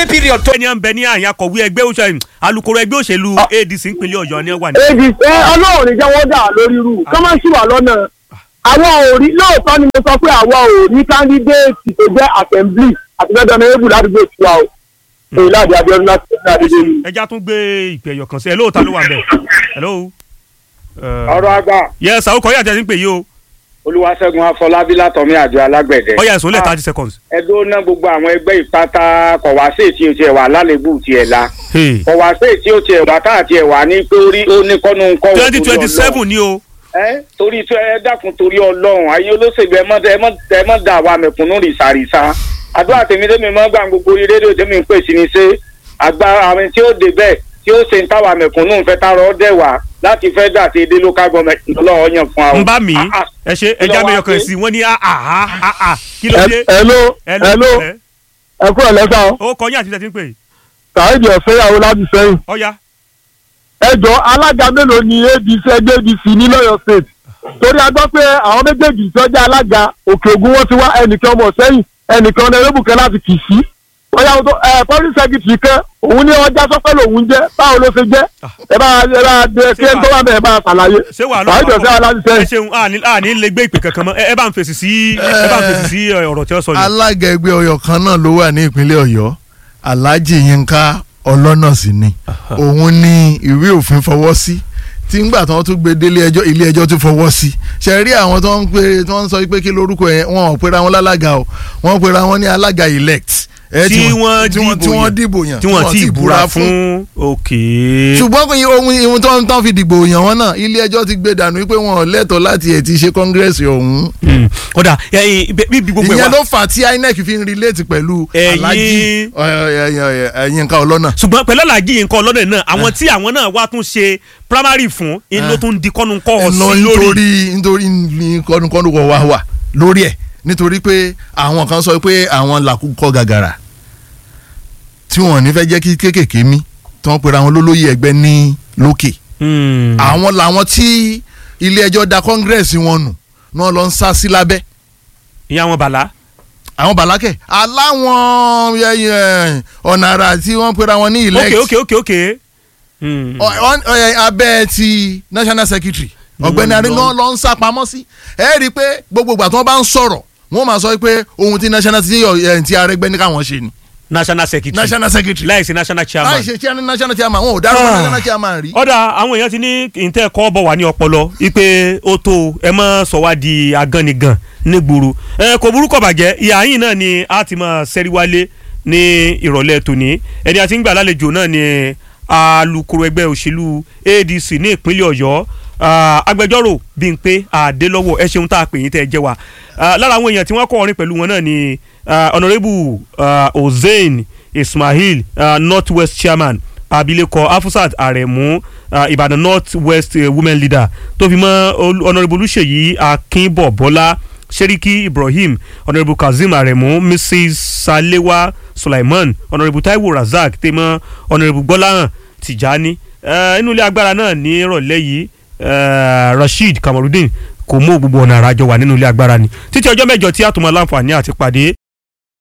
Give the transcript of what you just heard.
holiday period tó. ẹni à ń bẹ ní àyàn akọ̀wé ẹgbẹ́ òṣèlú alukoro ẹgbẹ́ òṣèlú adc ìpínlẹ̀ ọ̀yọ́ ni wà ní. èdè ẹ ọlọ́run ní jẹ́ wọ́n dà lórí irú kọ́ máa ń ṣì wà lọ́nà àwọn ò rí lóòótọ́ ni mo sọ pé àwọn ò rí kándídéètì tó jẹ́ assembly àti bẹ́ẹ̀ dọ́nà ébù ládùúgbò tiwa o èyí láti abiodun láti ṣe àdédé mi. ẹja tún gbé ìpè ẹ̀yọ̀ kan sí ẹ lóòótọ́ ló wà bẹ̀. hello. ọ̀rọ̀ àgbà yes àwọn kọ́yà tẹ̀ sí pé yìí o. olúwaṣẹ́gun afọlábí látọ̀mí àjọ alágbẹ̀dẹ. ọ̀yà ẹ̀sùn lẹ̀ thirty seconds. ẹdún ná gbogbo àwọn ẹgbẹ́ ìpátá kọ̀wáṣe tí o tiẹ̀ wà lálébù tiẹ̀ la Hey. kọ̀wáṣe tí o tiẹ̀ wà tá àti ẹ̀ wà ní pé orí ó ní kọ́nu ń kọ́ twenty twenty seven ni o. ẹ torí tí ẹ dákun torí ọlọ́run ayé olóṣèlú ẹ mọ́ ẹ mọ́ ẹ mọ́ dà wà mẹ̀kúnnù rìsàrìsà àdúrà tèmi tèmi mọ́ gbà gbogbo orí rédíò tèmi ń pè sí ni ṣé àgbà àwọn tí ó dé bẹ́ẹ̀ tí ó ṣe ń táwa mẹ̀kúnnù ń fẹ́ tààrọ̀ dẹ̀ wá láti fẹ́ dà sí dé local government lọ́wọ́ yàn fún wa. o. n bá mi Ah, ah. ẹ ṣe Kí ló ẹja wá mẹyọ kan dé? sí wọn ní àhà àhà kí ló dé. hello Hello, hello ẹ. ẹ kúrò lẹ́sà o ó kọ yín àti tẹ̀sí pé sàáìdì ọ̀fẹ́yàwó láti sẹ́yìn ọ̀ya ẹ jọ alága mélòó ni adc ẹgbẹ́ adc ní lọ́yọ̀ state torí a gbọ́ pé àwọn méjèèjì tó jẹ́ alága òkè ògùn wọn ti wá ẹnìkan ọmọ sẹ́yìn ẹnìkan ọ̀nà erébùkẹ́ láti kì í sí bóyá o tó ẹ public secretary kan òun ní ọjà sọpẹ́ lòun jẹ́ báwo ló ṣe jẹ́ ẹ bá ẹ bá dé kí ẹ tó wà bẹ́ẹ̀ bá ṣàlàyé ṣé wàá sàáìdì ọ̀fẹ́yàwó láti ẹ sẹ́yìn. ṣeun àní àní lè gbé ìpè kankan mọ́ ẹ ẹ bá ń fèsì sí ẹ bá ń fèsì sí ọ̀rọ̀ tí wọ́n sọ yìí. alága ẹgbẹ́ ọyọ kan náà ló wà ní ìpínlẹ̀ ọ̀yọ́ alhaji yinka ọlọ́nà sí ni òun ní ìwé òfin fọwọ́ sí tí ngbà tí wọ́n tún gbé délé ẹjọ́ ilé ẹjọ́ tún fọwọ́ sí ṣe rí àwọn tó ń pè tí wọ́n ń sọ pé kí lórúkọ yẹn wọn ò pera wọn lálága o wọ́n pera wọn ní alága elect ẹ, tí wọ́n tí wọ́n- tí dìbò wọ́n yàn. dìbò yàn tí wọ́n ti búra fún òkè. ṣùgbọ́n kò yí ohun ihun tó ń tán fi dìbò yàn wọn náà ilé ẹjọ́ ti gbé dànù wípé wọn ò lẹ́tọ̀ọ́ láti ẹ̀ ti ṣe kọ́ngírẹ́sì ọ̀hún Hmm. kódà ẹyin bí bí gbogbo ẹ ìyẹn wá ló fà á tí inec fi ń relate pẹ̀lú Ẹ̀yin- alhaji Yínká ọlọ́nà. ṣùgbọ́n pẹ̀lú alájí nǹkan ọlọ́dẹ náà àwọn tí àwọn náà wá tún ṣe primary fún inú tó ń di kọ́nu kọ́ ọ lọ sí lórí. nítorí nítorí ní kọ́nukọ́nu kọ́ wá wà lórí ẹ̀ nítorí pé àwọn kan sọ pé àwọn làkúkọ gàgàrà tí wọn ò ní fẹ́ jẹ́ kí kéékèèké mí tí wọ́n pera wọn lólóyè ẹgbẹ́ ní lókè Hmm. àwọn làwọn tí ilé ẹjọ́ da kọ́ngírẹ́sì wọn nù náà lọ ń sá sí lábẹ́ ìyá wọn bàlá. àwọn bàlákẹ́ aláwọn ẹ, ẹ, ọ̀nà àrà tí wọ́n pera wọn ní ok elect ok ok ok. Hmm. ọ- ọ- ọ- abẹ́ ti national secretary ọ̀gbẹ́ni aringan lọ ń sá pamọ́ sí ẹ rí i pé gbogbo ìgbà tí wọ́n bá ń sọ̀rọ̀ wọ́n máa sọ pé ohun tí national ti ẹ̀ ti arẹgbẹ́ ní káwọn ṣe ni national secretary national secretary láìsí national chairman. láì ṣe chairman national chairman wọn ò dárúkọ Ah. national chairman rí. ọ̀dà àwọn èèyàn ti ní ìtẹ́ ẹ̀kọ́ bọ̀ wá ní ọpọlọ wípé ó tó ẹ mọ́ sọ wá di agánigan nígboro ẹ kò burúkọ bàjẹ́ ìhà yìí náà ni a ti máa ṣẹ́rí wálé ní ìrọ̀lẹ́ tòní ẹni àti ń gbà lálejò náà ni alukoro ẹgbẹ́ òṣèlú adc ní ìpínlẹ̀ ọ̀yọ́ ah, agbẹjọ́rò Bímpé Adélọ́wọ̀ ẹ ṣeun tá a pè yín tẹ́ ẹ jẹ́ wa Ah, lára àwọn èèyàn tí wọ́n kọ́ orin pẹ̀lú wọn náà ni ah, honourable ah, Hussein Ismail ah, north west chairman abilékọ afusat aremu uh, ìbàdàn north west uh, women leader tó fi mọ́ Ol- honourable olùṣèyí akínbọ̀bọ́lá seriki ibrahim honourable kazeem aremu mrs salewa sulaiman honourable taiwo razak tèmọ́ honourable gbọ́láhàn tìjání uh, inú ilé agbára náà ní ìrọ̀lẹ́ yìí uh, rasheed kamarudin kò mú gbogbo ọ̀nà àràjọ wà nínú ilé agbára ni títí ọjọ́ mẹ́jọ tí a tún máa láǹfààní àti pàdé